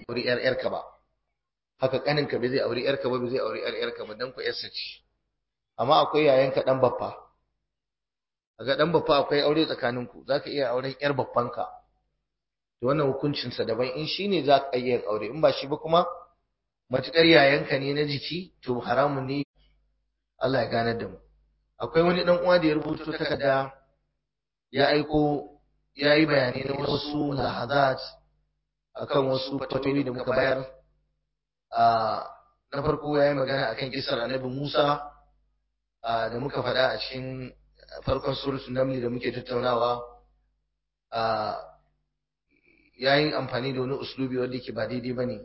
auri yar yarka ba haka kaninka bai zai auri yarka ba bai zai auri yar yarka ba dan ku yarsa ce amma akwai yayanka dan baffa kaga dan baffa akwai aure tsakaninku zaka iya auren yar baffanka to wannan hukuncin sa daban in shine za ka iya aure in ba shi ba kuma matukar yayanka ne na jiki to haramun ne Allah ya gane da mu akwai wani dan uwa da ya rubuto takarda ya aiko ya yi bayanai na wasu lahazat akan wasu fatoyi da muka bayar na farko ya yi magana akan kisar annabi Musa da muka faɗa a cikin farkon suratul namli da muke tattaunawa ya yi amfani da wani uslubi wanda yake ba daidai ba ne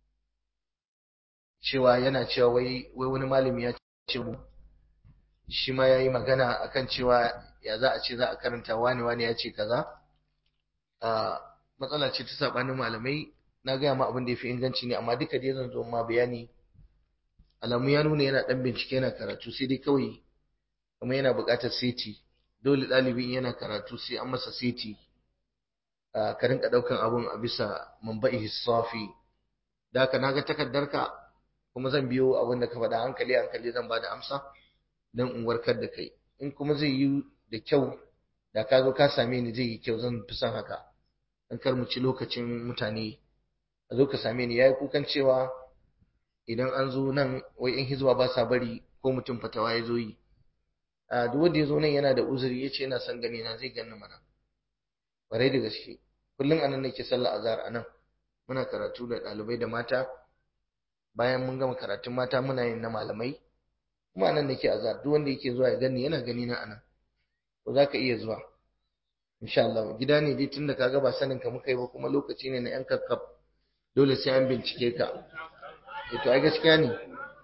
cewa yana cewa wai wani malami ya ce mu shi ma ya yi magana akan cewa ya za a ce za a karanta wani wani ya ce kaza matsala ce ta sabanin malamai na gaya ma abin da ya fi inganci ne amma duka dai zan zo ma bayani alamu ya nuna yana dan bincike yana karatu sai dai kawai kuma yana buƙatar seti dole ɗalibin yana karatu sai an masa seti ka rinka ɗaukan abun a bisa mamba'i safi da haka naga takardarka kuma zan biyo abin da ka faɗa hankali hankali zan ba da amsa don in warkar da kai in kuma zai yi da kyau da ka zo ka same ni zai yi kyau zan fi son haka dan kar mu ci lokacin mutane a zo ka same ni yayi kukan cewa idan an zo nan wai in hizba ba sa bari ko mutum fatawa ya zo yi a duk wanda ya zo nan yana da uzuri ya ce yana son gani na zai ganni mana kwarai da gaske kullum anan nake sallah azhar anan muna karatu da ɗalibai da mata bayan mun gama karatun mata muna yin na malamai kuma anan nake azhar duk wanda yake zuwa ya gani yana gani na anan ko za ka iya zuwa insha Allah gida ne dai tunda kaga ba sanin ka muka yi ba kuma lokaci ne na yan kakkaf dole sai an bincike ka eh to ai gaskiya ne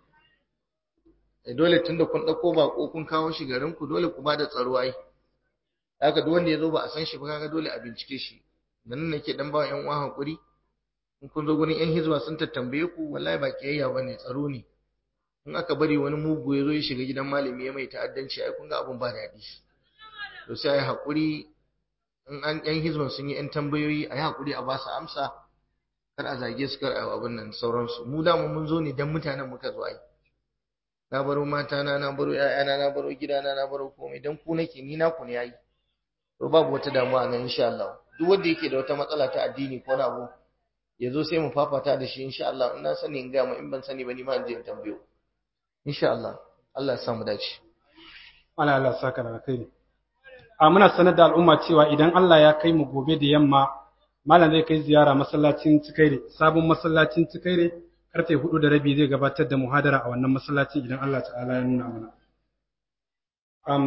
eh dole tunda kun dauko bako kun kawo shi garin ku dole ku bada tsaro ai haka duk wanda ya zo ba a san shi ba kaga dole a bincike shi nan nake dan ba yan uwa hakuri in kun zo gurin yan hizba sun tattambaye ku wallahi ba kiyayya bane tsaro ne in aka bari wani mugu ya zo ya shiga gidan malami ya mai ta'addanci ai kun ga abun ba daɗi to sai ai hakuri in an yan hizban sun yi yan tambayoyi ai hakuri a ba su amsa kar a zage su kar a abin nan sauransu mu da mun zo ne dan mutanen muka zo ai na baro mata na na baro ƴaƴana na baro gidana na baro komai dan ku nake ni na ku ne yayi to babu wata damuwa nan insha Allah duk wanda yake da wata matsala ta addini ko na abu ya zo sai mu fafata da shi insha Allah in na sani in ga mu in ban sani ba ni ma in je in tambayo insha Allah Allah ya samu dace Allah Allah saka da kai a muna sanar da al'umma cewa idan Allah ya kai mu gobe da yamma malam zai kai ziyara masallacin Cikaire sabon masallacin Cikaire karfe hudu da rabi zai gabatar da muhadara a wannan masallacin idan Allah ta'ala ya nuna mana um,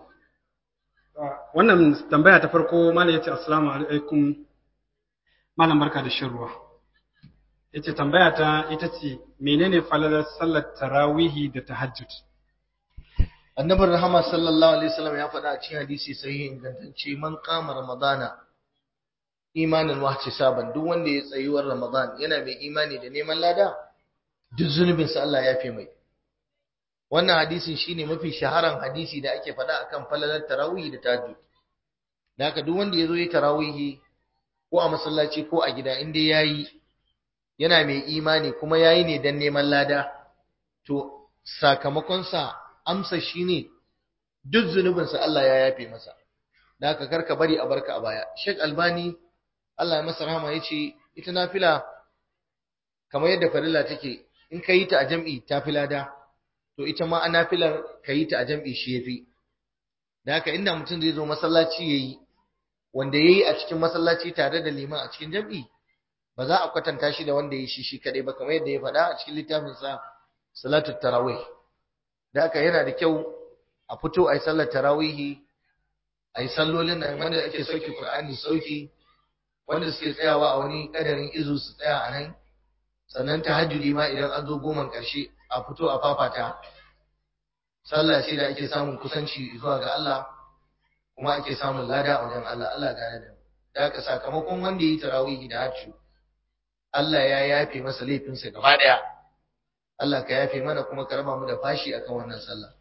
wannan tambaya ta farko malam yace assalamu alaikum malam barka da shan ruwa yace tambaya ta ita ce menene falalar sallar tarawihi da tahajjud annabin rahama sallallahu alaihi wasallam ya faɗa a cikin hadisi sahihi ingantacce man qama ramadana imanin wa saban duk wanda ya tsayuwar ramadan yana mai imani da neman lada duk zunubin sa Allah ya fi mai wannan hadisin shine mafi shaharan hadisi da ake faɗa akan falalar tarawih da tahajjud da haka duk wanda ya zo yi tarawihi ko a masallaci ko a gida inda yayi yana mai imani kuma yayi ne dan neman lada to sakamakonsa amsa shine duk zunubinsa Allah ya yafe masa da haka karka bari a barka a baya Sheikh Albani Allah ya masa rahama yace ita nafila kamar yadda farilla take in ka yi ta a jam'i ta fi lada to ita ma a nafilar ka yi ta a jam'i shi yafi da haka inda mutum zai zo masallaci yayi wanda yayi a cikin masallaci tare da liman a cikin jam'i ba za a kwatanta shi da wanda ya shi shi kadai ba kamar yadda ya faɗa a cikin littafin sa salatu tarawih da haka yana da kyau a fito a yi sallar tarawihi a yi sallolin da wanda ake sauki Qur'ani sauki wanda suke tsayawa a wani kadarin izu su tsaya a nan sannan tahajjudi ma idan an zo goman ƙarshe a fito a fafata sallah ce da ake samun kusanci zuwa ga Allah kuma ake samun lada a wajen Allah Allah gane da da haka sakamakon wanda yi tarawihi da hajju Allah ya yafe masa laifinsa gaba daya Allah ka yafe mana kuma ka raba mu da fashi akan wannan sallah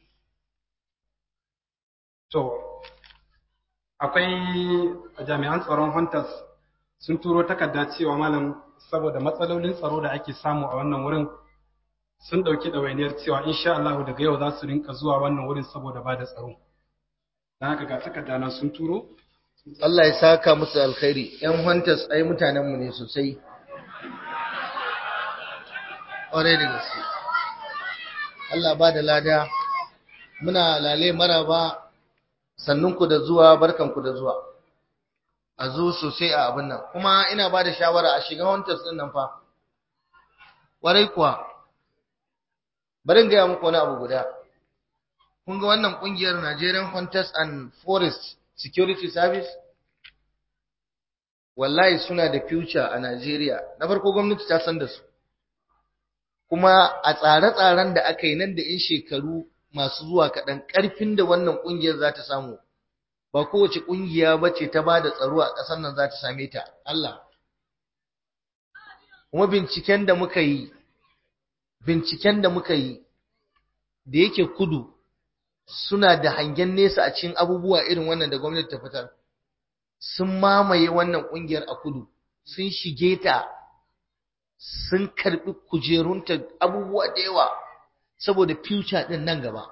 to akwai jami'an tsaron hunters sun turo takarda cewa malam saboda matsalolin tsaro da ake samu a wannan wurin sun ɗauki ɗawainiyar cewa insha Allah daga yau za su rinka zuwa wannan wurin saboda ba da tsaro. Don haka ga takarda nan sun turo. Allah ya saka musu alkhairi ‘yan hunters ai mutanenmu ne sosai ƙwarai da gaske Allah ba da lada muna lale maraba sannunku da zuwa barkanku da zuwa a zo sosai a abin nan kuma ina ba da shawara a shiga hunters ɗin nan fa ƙwarai kuwa bari gaya muku wani abu guda kun ga wannan ƙungiyar Nigerian Hunters and Forest Security Service wallahi suna da future a Najeriya na farko gwamnati ta san da su kuma a tsare-tsaren da aka yi nan da in shekaru masu zuwa kaɗan ƙarfin da wannan ƙungiyar za ta samu ba kowace ƙungiya ba ce ta ba da tsaro a ƙasar nan za ta same ta Allah kuma binciken da muka yi binciken da muka yi da yake kudu suna da hangen nesa a cikin abubuwa irin wannan da gwamnati ta fitar sun mamaye wannan kungiyar a kudu sun shige ta sun karbi kujerunta abubuwa da yawa saboda future din nan gaba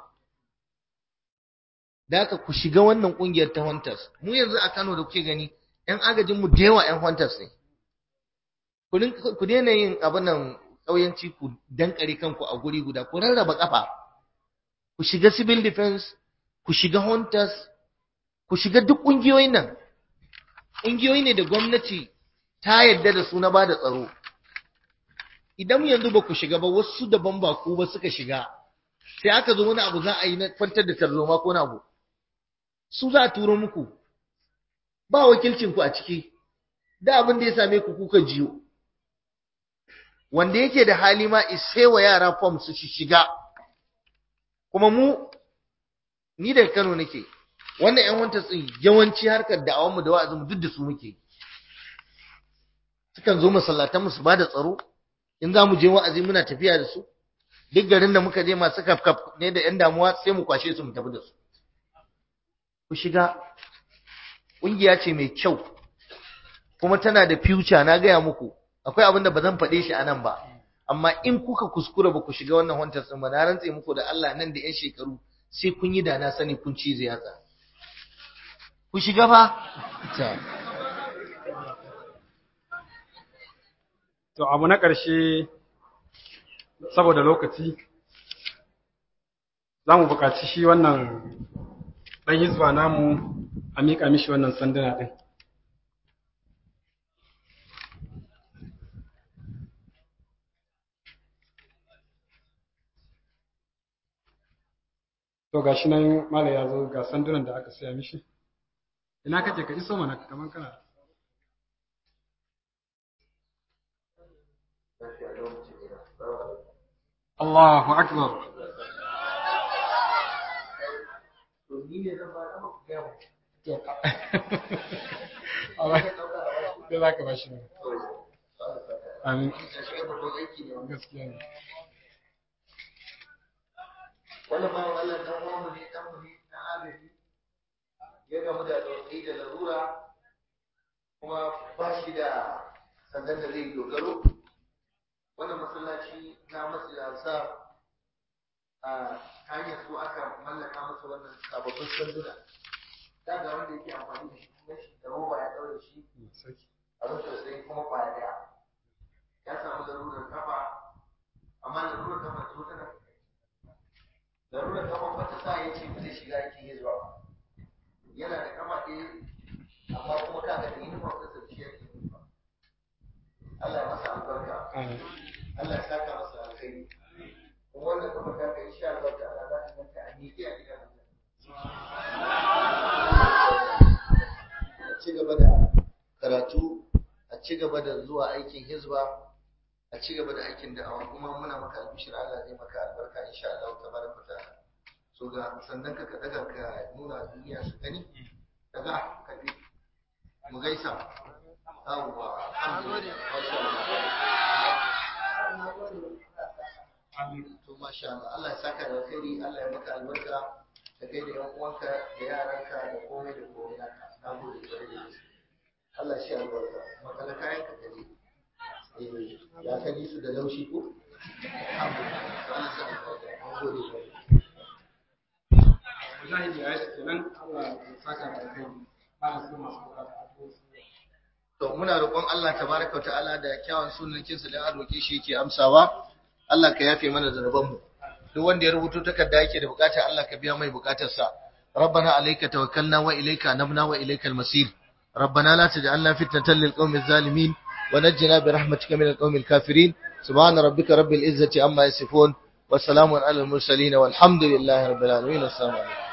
da haka ku shiga wannan kungiyar ta hunters mu yanzu a Kano da kuke gani yan agajin mu da yawa yan hunters ne ku daina yin abin nan ƙauyanci ku dankare kanku a guri guda ku rarraba kafa ku shiga civil defense ku shiga hunters ku shiga duk ƙungiyoyin nan ƙungiyoyi ne da gwamnati ta yarda da su na ba da tsaro idan yanzu ba ku shiga ba wasu daban ba ku ba suka shiga sai aka zo wani abu za a yi na kwantar da tarzoma ko na abu su za a turo muku ba wakilcin ku a ciki da abin da ya same ku kuka jiyo wanda yake da hali ma isai wa yara form su shiga kuma mu ni daga Kano nake wannan ƴan wanta tsin yawanci harkar da'awar mu da wa'azin mu duk da su muke sukan zo masallatan mu su bada tsaro in za mu je wa'azi muna tafiya da su duk garin da muka je masu kafkaf ne da ƴan damuwa sai mu kwashe su mu tafi da su ku shiga ƙungiya ce mai kyau kuma tana da future na gaya muku akwai abin da ba zan faɗe shi a nan ba amma in kuka kuskura ba ku shiga wannan wantar sun ba na rantse muku da Allah nan da 'yan shekaru sai kun yi da na sani kun cize yatsa ku shiga fa To abu na ƙarshe saboda lokaci za mu buƙaci shi wannan ɗan hizba namu a miƙa mishi wannan sanduna ɗin. To ga shi nan Mala ya zo ga sandunan da aka saya mishi. Ina kake ka iso mana kamar kana. Allahu Akbar. Da za ka ba shi ne. Amin. Gaskiya ne. wani bawan Allah dan uwanmu ne dan mu ne dan agaji ya gamu da tsautsayi da larura kuma ba shi da sandan da zai dogaro wannan masallaci na masu yasa a hanyar su aka mallaka masa wannan sababbin sanduna da ga wanda yake amfani da shi kuma shi da roba ya daure shi abin da sai kuma kwaya daya ya samu larurar kafa amma larurar kafa ta tana larurar kafa wata sa ya ce ba zai shiga aikin hizba ba yana da kama ɗaya amma kuma ka ga yin ba ta sarki yake ba Allah ya masa albarka Allah ya saka masa alkhairi kuma wannan kafa ta kai insha Allah ta'ala za ta ganta a miƙe a gidan a ci gaba da karatu a ci gaba da zuwa aikin hizba a ci gaba da aikin da'awa kuma muna maka albishir Allah zai maka albarka insha Allah tabaraka ta'ala so ga sannan ka ka daga ka nuna duniya su gani daga ka bi mu gaisa yawwa alhamdulillah to masha Allah Allah ya saka da alkhairi Allah ya maka albarka da kai da yan uwanka da yaranka da komai da komai naka na gode kwarai da gaske Allah shi albarka makala kayan ka gani Eh, ya kani su da laushi ko Allah sa albarka. An gode kwarai. mujahidi ya yi kenan Allah ya saka da kai malam sai masu bukata addu'o'i To muna roƙon Allah tabaraka ta'ala da kyawun sunankinsa da aroke shi yake amsawa. Allah ka yafe mana zanubanmu. Duk wanda ya rubuto takarda yake da bukata Allah ka biya mai bukatarsa. ربنا عليك توكلنا وإليك أنبنا وإليك المصير ربنا لا تجعلنا فتنة للقوم الظالمين ونجنا برحمتك من القوم الكافرين سبحان ربك رب العزة عما يصفون وسلام على المرسلين والحمد لله رب العالمين السلام عليكم